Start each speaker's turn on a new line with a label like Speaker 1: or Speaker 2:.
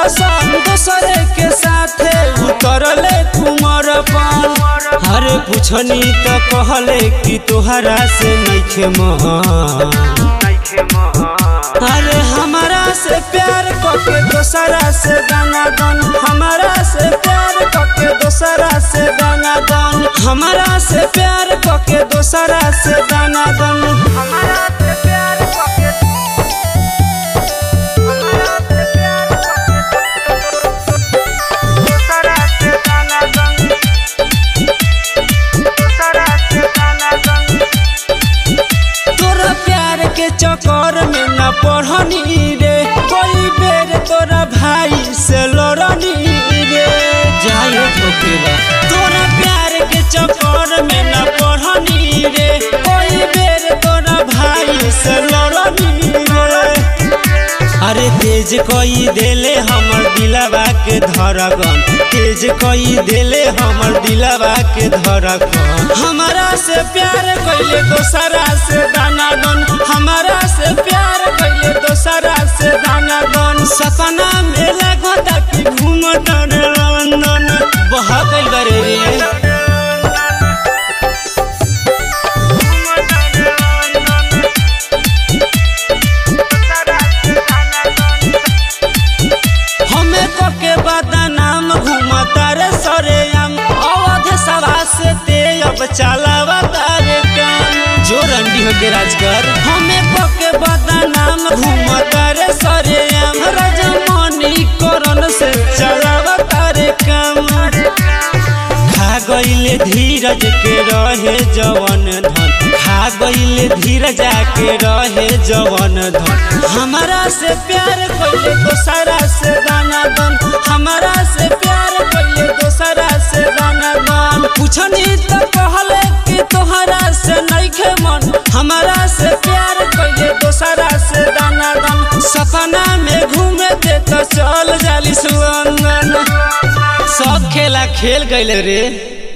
Speaker 1: सन दोसरे के साथे उतरले कुमर पान हरे पुछनी त कहले कि तोहरा से नइखे मन अरे हमारा से प्यार करके दोसरा से गाना गन हमारा से प्यार करके दोसरा से गाना गन हमारा से प्यार करके दोसरा से गाना गन हमारा से प्यार करके दोसरा से गाना गन दोसरा से गाना गन तोरा प्यार के चक्कर में न पढ़नी रे कोई बेर तोरा भाई से लड़नी रे जाए ठोकेला तोरा प्यार के चक्कर में न पढ़नी रे कोई बेर तोरा भाई से लड़नी रे अरे तेज कोई देले हमर दिलवा के धड़कन तेज कोई देले हमर दिलवा के धड़कन हमारा से प्यार कैले दोसरा से दाना दन हमारा से प्यार कैले दोसरा से दाना दन सपना में लगता कि घूमत रे लंदन बह गइल बारे रे हमें के बदनाम घूमता रे सरे हम अवध सभा से ते अब चलावा तारे काम जो रंडी हो के राजगर हमें के बदनाम घूमता रे सरे हम रजमनी करन से चलावा तारे काम खा गईले धीरज के रहे जवन धन खा गईले धीरज के रहे जवन धन हमारा से प्यार कैले दोसरा से दाना दन हमारा से प्यार कैले दोसरा से दाना दन पूछनी तो कहले कि तोहरा से नइखे मन हमारा से प्यार कैले दोसरा से दाना दन सपना में घूमे दे तो चल जाली सुअंगन सब खेला खेल गइले रे